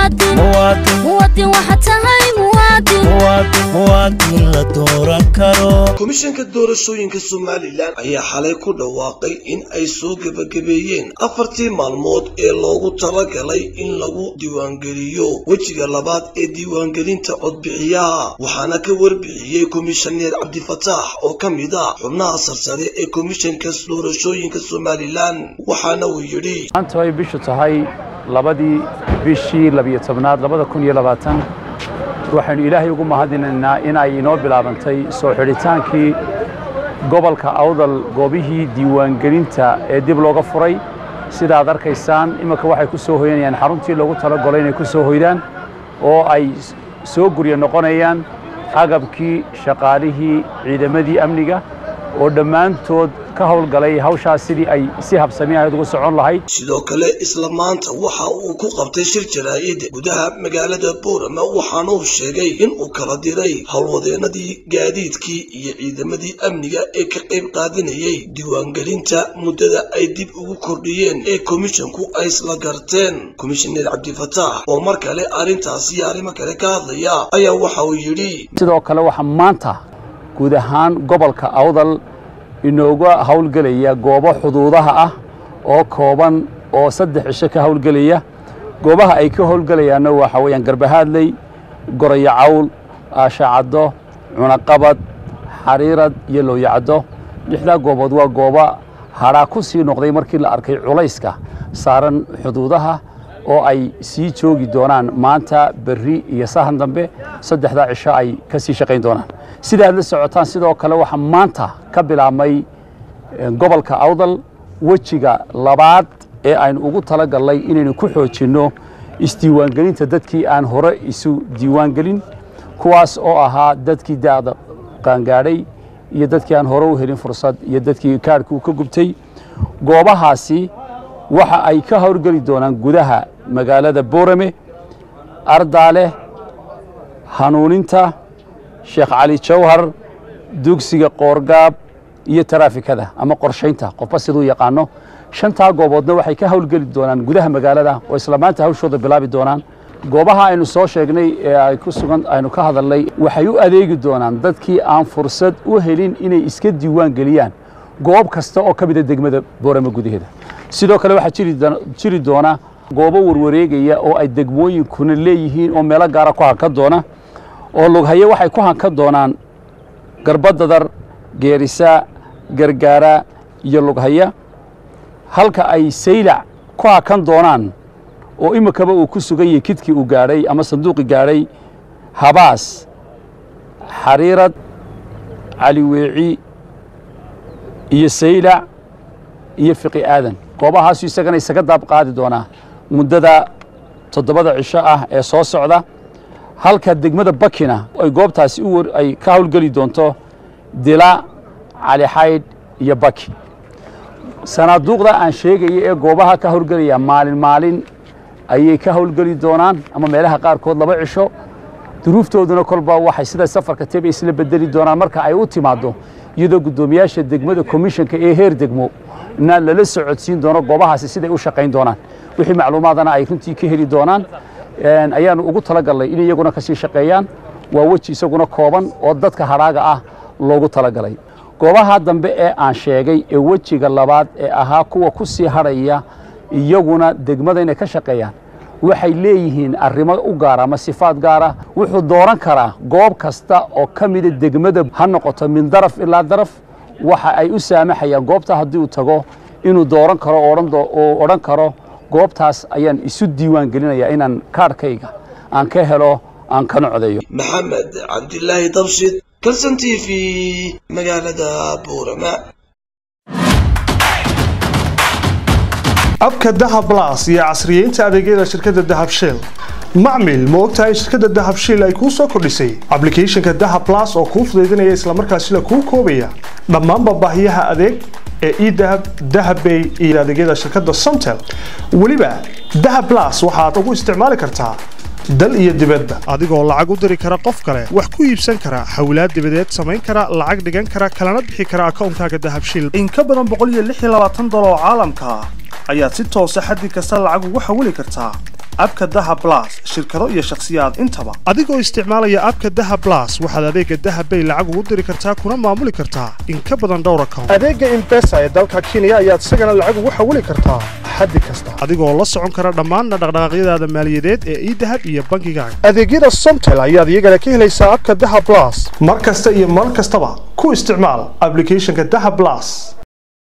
muwaadin muwaadin muwaadin waxaad tahay muwaadin muwaadin muwaadin la dooran karo komishanka doorashooyinka somalilan ayaa xalay ku dhawaaqay in ay soo gebagabeeyeen afartii maalmood ee loogu talagalay in lagu diiwaangeliyo wejiga labaad ee diiwaangelinta codbixiyaha waxaana ka warbixiyey komishaneer cabdifataax oo ka mid ah xubnaha sarsare ee komishanka doorashooyinka somalilan waxaana uu yidhi maanta ay bishu tahay labadii bishii labiyo tobnaad labada kun iyo labaatan waxaynu ilaahay ugu mahadinaynaa in ay inoo bilaabantay soo xidhitaankii gobolka awdal goobihii diiwaangelinta ee dib looga furay sida aad arkaysaan iminka waxay ku soo hoyanayaan xaruntii loogu talagolay inay ku soo hoydaan oo ay soo gurya noqonayaan agabkii shaqaalihii ciidamadii amniga oo dhammaantood ka howlgalay hawshaas sidii ay si habsami ahayd ugu socon lahayd sidoo kale isla maanta waxa uu ku qabtay shir jaraa'id gudaha magaalada boorama waxaana uu sheegay in uu kala diray howlwadeenadii gaadiidkii iyo ciidamadii amniga ee ka qayb qaadanayay diiwaangelinta muddada ay dib ugu kordhiyeen ee komishanku ay isla garteen komishaneer cabdifataax oo mar kale arrintaas iyo arrimo kale ka hadlaya ayaa waxa uu yidhi sidoo kale waxaa maanta guud ahaan gobolka awdal inooga howlgelaya goobo xuduudaha ah oo kooban oo saddex cisho ka howlgelaya goobaha ay ka howlgelayaanna waxa weeyaan garbahaadley gorayo cawl aashacaddo cunaqabad xariirad iyo looyacaddo lixdaa goobood waa gooba hadhaa ku sii noqday markii la arkay culayska saaran xuduudaha oo ay sii joogi doonaan maanta berri iyo sahan dambe saddexdaa cisho ay ka sii shaqayn doonaan sida aad la socotaan sidoo kale waxaa maanta ka bilaabmay gobolka awdal wejiga labaad ee aynu ugu talagallay inaynu ku xoojinno isdiiwaangelinta dadkii aan hore isu diiwaangelin kuwaas oo ahaa dadkii da'da qaangaadhay iyo dadkii aan hore u helin fursad iyo dadkii kaadhkii uu ka gubtay goobahaasi waxa ay ka howlgeli doonaan gudaha magaalada boorame ardaale hanuuninta sheekh cali jawhar dugsiga qoorgaab iyo taraafikada ama qorshaynta qofba siduu yaqaano shantaa gooboodna waxay ka howlgeli doonaan gudaha magaalada oo isla maanta hawshooda bilaabi doonaan goobaha aynu soo sheegnay ee ay ku sugan aynu ka hadalnay waxay u adeegi doonaan dadkii aan fursad u helin inay iska diiwaan geliyaan goob kasta oo ka mida degmada boorame gudaheeda sidoo kale waxaa jiri doona goobo warwareegaya oo ay degmooyinkuna leeyihiin oo meelo gaara ku hankan doona oo lughaye waxay ku hankan doonaan garbadadar geerisa gargaara iyo lughaya halka ay saylac ku hakan doonaan oo iminkaba uu ku sugan yahay kidkii uu gaadhay ama sanduuqii gaadhay habaas xariirad caliweeci iyo saylac iyo fiqi aadan goobahaasu isagana isaga daab qaadi doonaa muddada toddobada cisho ah ee soo socda halka degmada bakina ay goobtaasi ay ka howlgeli doonto dila calixaydh iyo baki sanaaduuqda aan sheegaya ee goobaha ka howlgelaya maalin maalin ayay ka howlgeli doonaan ama meelaha qaarkood laba cisho duruuftooduna kolba waxay sida safarka teba isla bedeli doonaan marka ay u timaaddo iyadoo guddoomiyaasha degmada komishanka ee heer degmo na lala socodsiin doono goobahaasi siday u shaqayn doonaan wixii macluumaadana ay runtii ka heli doonaan ayaanu ugu talagalnay in iyaguna kasii shaqeeyaan waa weji isaguna kooban oo dadka hadhaaga ah loogu talagalay goobaha dambe ee aan sheegay ee wejiga labaad ee ahaa kuwa ku sii hadhaya iyaguna degmada inay ka shaqeeyaan waxay leeyihiin arrimo u gaara ama sifaad gaara wuxuu dooran karaa goob kasta oo ka mida degmada ha noqoto min daraf ilaa daraf waxa ay u saamaxayaan goobta haddii uu tago inuu dooran karo oo odhan karo goobtaas ayaan isu diiwaan gelinayaa inaan kaadhkayga aan ka helo aan kana codeeyo maxamed cabdilaahi dabshid kalson t v magaalada buurama abka dahab blas iyo casriyeynta adeegyada shirkadda dahab shell macmil ma ogtahay in shirkadda dahab shell ay kuu soo kordhisay ablicathonka dahab blas oo kuu fudaydinaya islamarkaasina kuu koobaya dhammaanba baahiyaha adeeg ee edahab dahabbay iyo adeegyada shirkadda somtel weliba dahab blas waxaad ugu isticmaali kartaa dal iyo dibadda adigoo lacag u diri kara qof kale wax ku iibsan kara xawlaad dibadeed samayn kara lacag dhigan kara kalana bixi kara akoonkaaga dahabshil in ka badan boqol iyo lix iyo labaatan dolar oo caalamka ah ayaad si toosa xaddi kasta lacag ugu xawili kartaa abka daha blas shirkado iyo shakhsiyaad intaba adigoo isticmaalaya abka daha blas waxaad adeega daha bay lacag ugu diri kartaa kuna maamuli kartaa in ka badan dhowr account adeega imbesa ee dalka kenya ayaad isagana lacag ugu xawili kartaa xaddi kasta adigoo la socon kara dhammaan dhaqdhaqaaqyadaada maaliyadeed ee idahab iyo bangigaaga adeegyada somtel ayaad iyagana ka helaysaa abka daha blas mar kasta iyo mar kastaba ku isticmaal applicationka daha blas